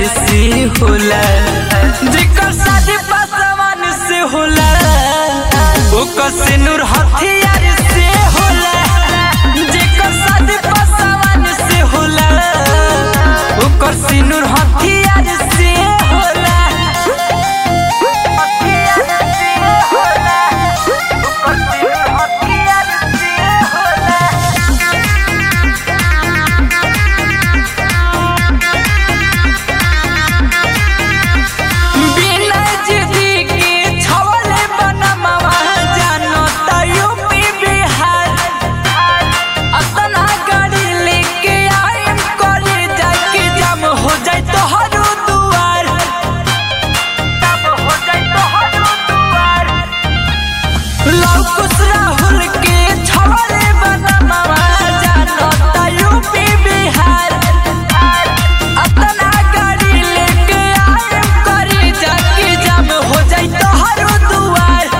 से होला जेकर शादी पासवान से होला ओकर सिनुर हथियार से होला जेकर शादी पासवान से होला ओकर सिनुर हथियार से होला हथियार से होला ओकर सिनुर हथियार से होला बिना जिदी के छवले बनमवा जानो त यूपी बिहार अतना गाड़ी लेके आइम करे जाके जम हो जाए तो हरो दुआर जम हो जाए तो हरो दुआर लौकुस राहुल के छवले बनमवा जानो त यूपी बिहार अतना गाड़ी लेके आइम करे जाके जम हो जाई तो हरो दुआर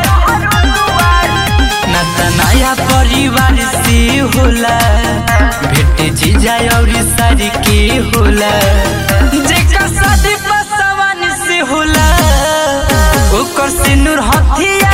ना त नया परिवार से होला भेट जीजा और सारी के होला जेकर शादी पसवान से होला ओकर सिनुर हथिया